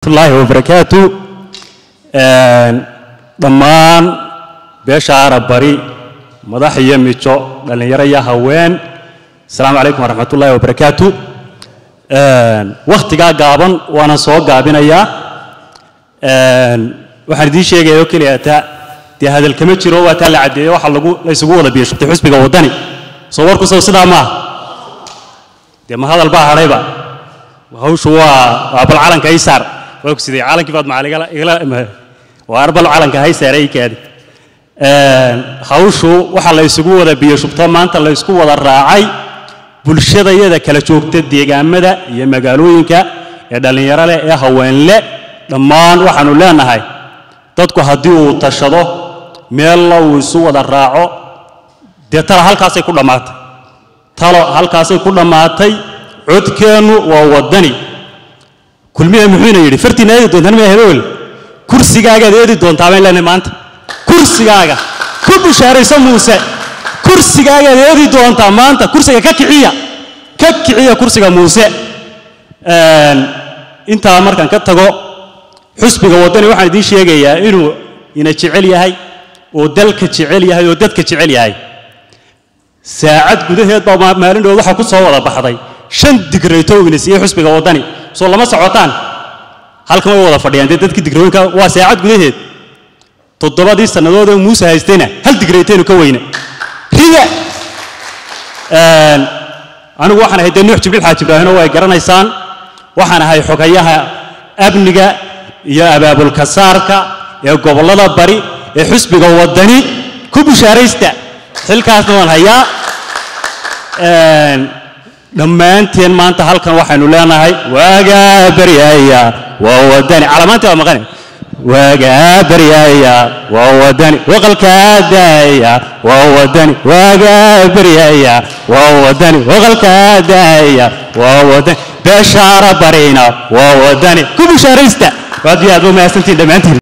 waraxmatullaahi wabarakaatu dhammaan beesha arab bari madax iyo mijo dhallinyaro iyo haween asalaamu calaykum waraxmatullaahi wabarakaatu wakhtigaa gaaban waana soo gaabinayaa waxaan idiin sheegaya oo keliya taa dee hadal kama jiro waa taa la caddeeyo waxa lagu la isugu wada biyashubtay xusbiga waddani soo warku sow sidaa maaha dee ma hadal baa hadhayba hawshu waa waa bal calanka ay saar waa ku sidee calankii baad macaligala igala waa arbal calanka hay saaray kaadi hawshu waxa la isugu wada biyo shubto maanta la isku wada raacay bulshada iyada kala joogta deegaamada iyo magaalooyinka ee dhallinyaro leh ee haweenle dhammaan waxaanu leenahay dadku haddii uu tashado meella uu isu wada raaco dee tala halkaasay ku dhammaatay talo halkaasay ku dhammaatay codkeennu waa waddani kulmiya muxuuna yidhi fartiina eedi doontaan miya hebewel kursigaagaad eedi doontaa bayn leenahay maanta kursigaaga ku bishaarayso muuse kursigaagaad eedi doontaa maanta kursiga ka kiciya ka kiciya kursiga muuse intaa markaan ka tago xusbiga waddani waxaan idiin sheegayaa inuu ina jecel yahay oo dalka jecel yahay oo dadka jecel yahay saacad gudaheed baa maalin dhood waxaa ku soo wada baxday shan digrayto uu ina siiyey xusbiga waddani soo lama socotaan halkan way wada fadhiyaan dee dadkii digrooyinka waa saacad gudaheed toddobadii sannadood ee muuse haystayna hal digraytaynu ka weyne rida anigu waxaan ahay dee nuux jibriil xaaji ibraahino way garanaysaan waxaan ahay xogayaha amniga iyo abaabulka saarka ee gobollada bari ee xusbiga waddani ku bushaaraysta xilkaasna waan hayaa dhammaanteen maanta halkan waxaynu leenahay waagaa baryaya waa waddani calamaantii waa maqane waagaa baryaya waa waddani waqalkaa daaya waa waddani waagaa baryaya waa waddani waqalkaa daaya waa waddani beeshaara barina waa waddani ku bushaaraysta waad iyo aad u mahadsantiin dhammaantiin